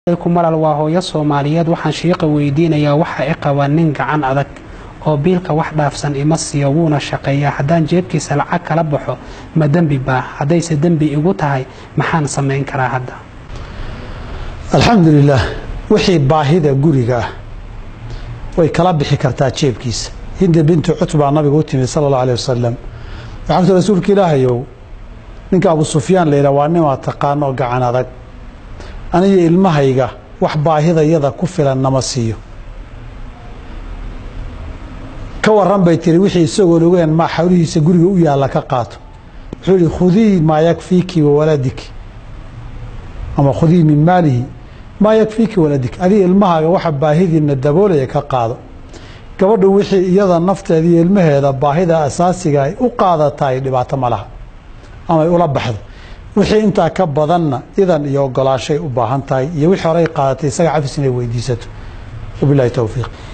kumalal waa hooyo soomaaliyeed waxaan shiiqa weydiinayaa waxa i qaba nin gacan adag oo biilka wax dhaafsan ima siiyo wuuna shaqeeyaa haddaan jeebkiisa lacag kala baxo ma dembi baa haddayse dembi igu tahay maxaan samayn karaa hadda alxamdulilaah wixii baahida guriga ah way kala bixi kartaa jeebkiisa hinda bintu cutbaa nabiga u timid sala allahu aleh wasalam waxaa ku rasuulka ilaahayow ninka abu sufyaan la yidhah waa nimaa taqaano oo gacan adag aniyo ilmahayga wax baahidayada ku filan nama siiyo ka waran bay tiri wixii isagoon ogeen maa xawlihiisa guriga u yaalla ka qaato wuxuu yihi khudii maa yakfiiki wawaladiki ama khudii min maalihi maa yakfiiki waladik adiga ilmahaaga waxa baahidiina daboolaya ka qaado gabadhu wixii iyada nafteeda iyo ilmaheeda baahida asaasiga ay u qaadataay dhibaato ma laha ama ay ula baxdo wixii intaa ka badanna idan iyo ogolaashay u baahan tahay iyo wixii horey qaadatay isaga cafis inay weydiisato wabilahi towfiiq